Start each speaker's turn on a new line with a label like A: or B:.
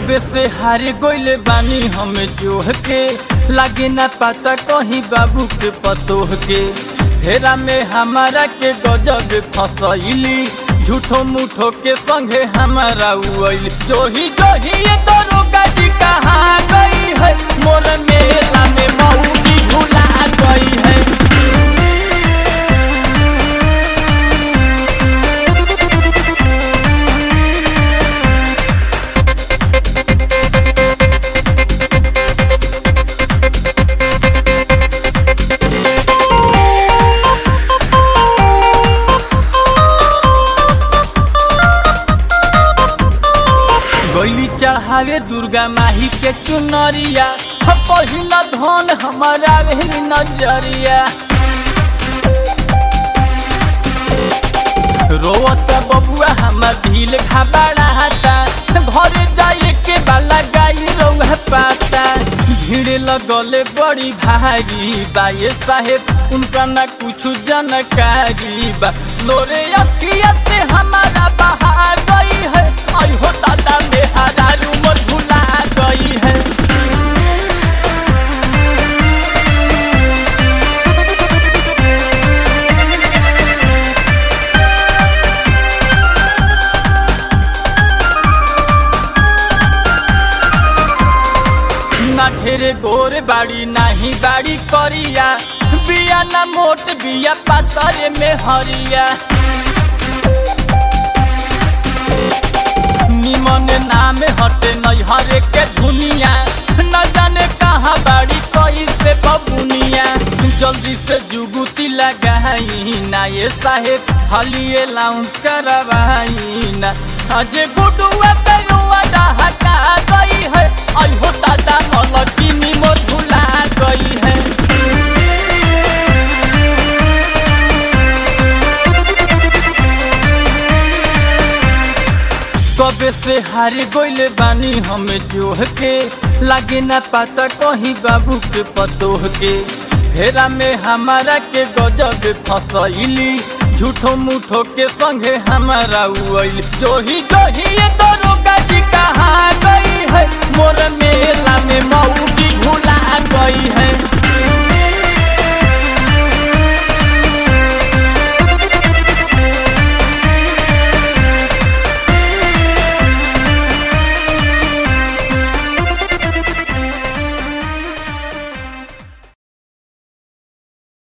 A: कबे से हार गइले बानी हमें जोह के लागे ना पता कहीं बाबू के पतोह के फेरा में हमारा के गजब फसैली झूठो मूठो के संगे हमारा उइल जोही जोही ये दरोगा जी कहाँ गई है मोर मेला में मऊगी भुला गई है गैली चढ़ावे दुर्गा माही के चुनरिया ह पहिला धन हमारा भेली नजरिया रोवत बबुआ हमार ढील घबराता घरे जाए के बाला गाई रौह पाता भीड़ लगले बड़ी भारी बा ये साहेब उनका ना कुछ जानकारी बा लोरे अखिया से हमारा बहा गई है आई हो दादा मेहरा उमर भुला गई है ना ढेरे गोर बाड़ी नाही बाड़ी करिया बिया ना मोट बिया पातर में हरिया निमन नाम हटे नैहर के झुनिया न जाने कहाँ बाड़ी कई से बबुनिया जल्दी से जुगुती लगाई ना ये साहेब हलिए लाउंस करवाई ना अजे गुडुआ पेरुआ डहका गई है आई हो दादा मलकिनी मोर भुला गई है कबे से हार गइले बानी हमें जोह के लागे ना पता कहीं बाबू के पतोह के फेरा में हमारा के गजब फसैली झूठो मूठो के संगे हमारा उइल जोही जोही ये दरोगा जी कहाँ गई है मोर मेला में मऊगी भुला गई है